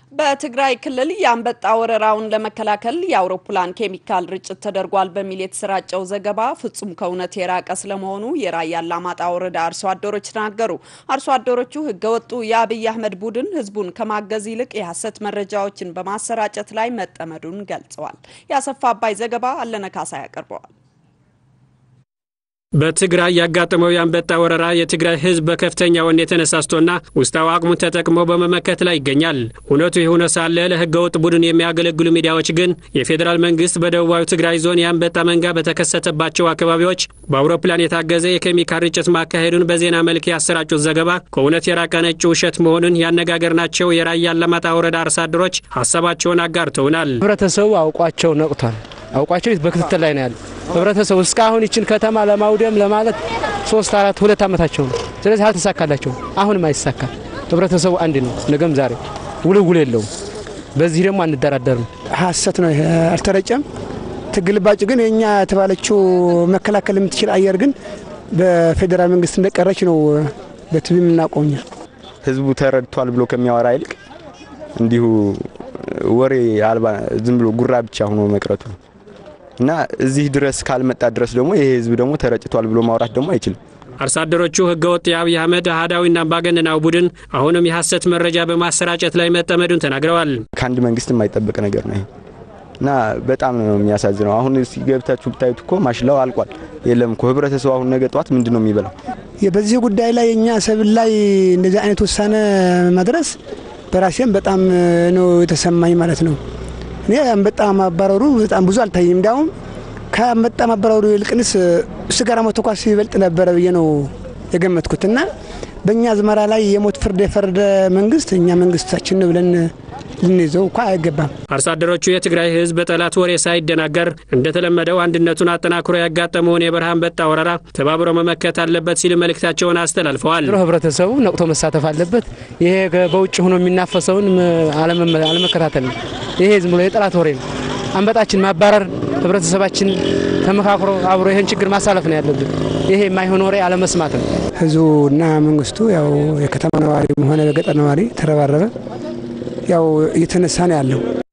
በትግራይ ክልል የአንበጣ ወረራውን ለመከላከል የአውሮፕላን ኬሚካል ርጭት ተደርጓል በሚል የተሰራጨው ዘገባ ፍጹም ከእውነት የራቀ ስለመሆኑ የራያ አላማጣ ወረዳ አርሶ አደሮች ተናገሩ። አርሶ አደሮቹ ህገወጡ የአብይ አህመድ ቡድን ህዝቡን ከማገዝ ይልቅ የሐሰት መረጃዎችን በማሰራጨት ላይ መጠመዱን ገልጸዋል። የአሰፋ አባይ ዘገባ አለነካሳ ያቀርበዋል። በትግራይ ያጋጠመው የአንበጣ ወረራ የትግራይ ህዝብ በከፍተኛ ወኔ ተነሳስቶና ውስጣዊ አቅሙን ተጠቅሞ በመመከት ላይ ይገኛል። እውነቱ የሆነ ሳለ ለህገወጥ ቡድን የሚያገለግሉ ሚዲያዎች ግን የፌዴራል መንግስት በደቡባዊ ትግራይ ዞን የአንበጣ መንጋ በተከሰተባቸው አካባቢዎች በአውሮፕላን የታገዘ የኬሚካል ርጭት ማካሄዱን በዜና መልክ ያሰራጩት ዘገባ ከእውነት የራቀ ነጭ ውሸት መሆኑን ያነጋገርናቸው የራያ አላማጣ ወረዳ አርሶ አደሮች ሀሳባቸውን አጋርተውናል። ህብረተሰቡ አውቋቸው ነቅቷል። አውቋቸው በክትትል ላይ ነው ያለ ህብረተሰቡ እስካሁን ይችን ከተማ ለማውደም ለማለት ሶስት አራት ሁለት ዓመታቸው ነው። ስለዚህ አልተሳካላቸው። አሁንም አይሳካል። ህብረተሰቡ አንድ ነው፣ ነገም ዛሬ ውልውል የለውም። በዚህ ደግሞ አንደራደርም። ሀሰት ነው፣ አልተረጨም። ትግልባጭ ግን የእኛ የተባለችው መከላከል የምትችል አየር ግን በፌዴራል መንግስት እንደቀረች ነው በቲቪ የምናቆኛ። ህዝቡ ተረድቷል ብሎ ከሚያወራ ይልቅ እንዲሁ ወሬ አልባ ዝም ብሎ ጉራ ብቻ ሆኖ መቅረቱ ነው እና እዚህ ድረስ ካልመጣ ድረስ ደግሞ ይሄ ህዝብ ደግሞ ተረጭቷል ብሎ ማውራት ደግሞ አይችልም። አርሶ አደሮቹ ህገወጥ የአብይ አህመድ አህዳዊና አምባገነናዊ ቡድን አሁንም የሐሰት መረጃ በማሰራጨት ላይ መጠመዱን ተናግረዋል። ከአንድ መንግስት የማይጠበቅ ነገር ነው እና በጣም ነው የሚያሳዝነው። አሁን ገብታችሁ ብታዩት እኮ ማሽላው አልቋል። የለም እኮ ህብረተሰቡ አሁን ነገ ጠዋት ምንድን ነው የሚበላው? በዚህ ጉዳይ ላይ የእኛ ሰብል ላይ እንደዚህ አይነት ውሳኔ መድረስ በራሴም በጣም ነው የተሰማኝ ማለት ነው። እኔ አንበጣ ማባረሩ በጣም ብዙ አልታይም። እንዲያውም ከአንበጣ ማባረሩ ይልቅንስ ስጋራ መተኳስ ይበልጥ ነበረ ብዬ ነው የገመትኩትና በእኛ አዝመራ ላይ የሞት ፍርድ የፈረደ መንግስት እኛ መንግስታችን ብለን ልንይዘው እኳ አይገባም። አርሶ አደሮቹ የትግራይ ህዝብ በጠላት ወሬ ሳይደናገር እንደተለመደው አንድነቱን አጠናክሮ ያጋጠመውን የበረሃ አንበጣ ወረራ ተባብሮ መመከት አለበት ሲሉ መልእክታቸውን አስተላልፈዋል። ህብረተሰቡ ነቅቶ መሳተፍ አለበት። ይሄ በውጭ ሆኖ የሚናፈሰውን አለመከታተል ነው። ይሄ ዝም ብሎ የጠላት ወሬ ነው። አንበጣችን ማባረር ህብረተሰባችን ተመካክሮ አብሮ ይህን ችግር ማሳለፍ ነው ያለብን። ይሄ የማይሆን ወሬ አለመስማት ነው። ህዝቡና መንግስቱ ያው የከተማ ነዋሪ ሆነ በገጠር ነዋሪ ተረባረበ ያው እየተነሳ ነው ያለው።